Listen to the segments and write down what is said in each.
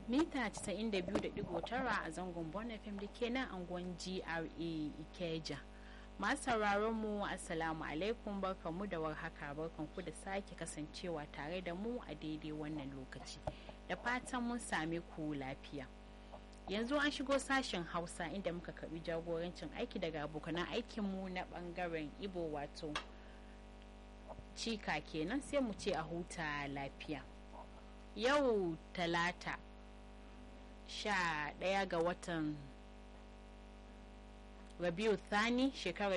mita 92.9 a zangon Bon FM da ke nan angon GRA Ikeja. Masu sauraron mu Assalamu alaikum barkanmu da warhaka barkanku da sake kasancewa tare da mu a daidai wannan lokaci. Da fatan mun same ku lafiya. Yanzu an shigo sashen Hausa inda muka karbi jagorancin aiki daga abokanan aikinmu na bangaren Ibo wato cika kenan sai mu ce a huta lafiya. Yau talata sha ɗaya ga watan rabiu thani shekarar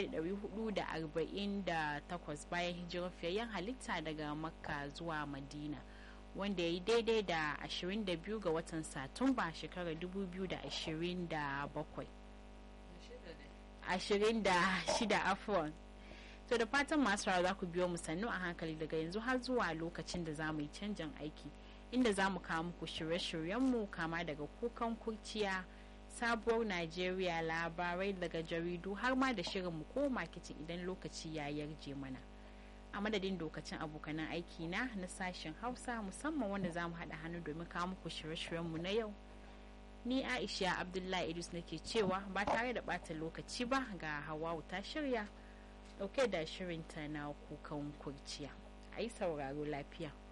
1448 bayan hijirar fiyayyen halitta daga makka zuwa madina wanda ya yi daidai da 22 ga watan satumba shekarar 2027 26 afon to da fatan masu za ku biyo mu sannu a hankali daga yanzu har zuwa lokacin da za mu yi canjin aiki inda za mu kawo muku shirye-shiryenmu kama daga kukan kurciya sabuwar najeriya labarai daga jaridu har ma da shirinmu ko makicin idan lokaci ya yarje mana a madadin dokacin abokanan aiki na na sashen hausa musamman wanda za mu haɗa hannu domin kawo muku shirye-shiryenmu na yau ni aisha abdullahi idris nake cewa ba tare da ɓata lokaci ba ga hawawu ta shirya ɗauke da shirinta na kukan kurciya a yi sauraro lafiya